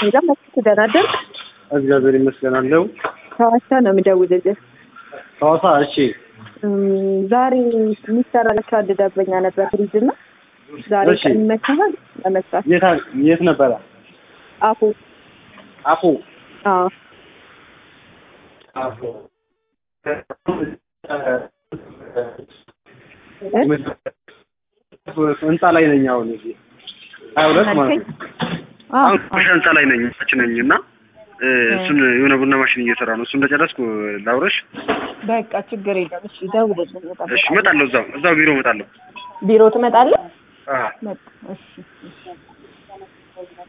ሄዳ መስ ተደራደር እግዚአብሔር ይመስገን አለው። ከዋሳ ነው የምደውልልህ። ሐዋሳ እሺ፣ እም፣ ዛሬ የሚሰራላቸው አንድ ደንበኛ ነበር ፍሪጅ እና ዛሬ እሺ። ቀን ይመችሃል ለመስራት? የት አ- የት ነበረ? አፉ አፉ አዎ አፉ ህንፃ ላይ ነኝ አሁን እዚህ ሀያ ሁለት ማለት ነው። አዎ አሁን ቆሻ ህንፃ ላይ ነኝ ታች ነኝ እና እ፣ እሱን የሆነ ቡና ማሽን እየሰራ ነው። እሱ እንደጨረስኩ ላውረሽ። በቃ ችግር የለም። እሺ ደውልልኝ። በጣም እሺ እመጣለሁ። እዛው እዛው ቢሮ እመጣለሁ። ቢሮ ትመጣለህ? አዎ መጣ። እሺ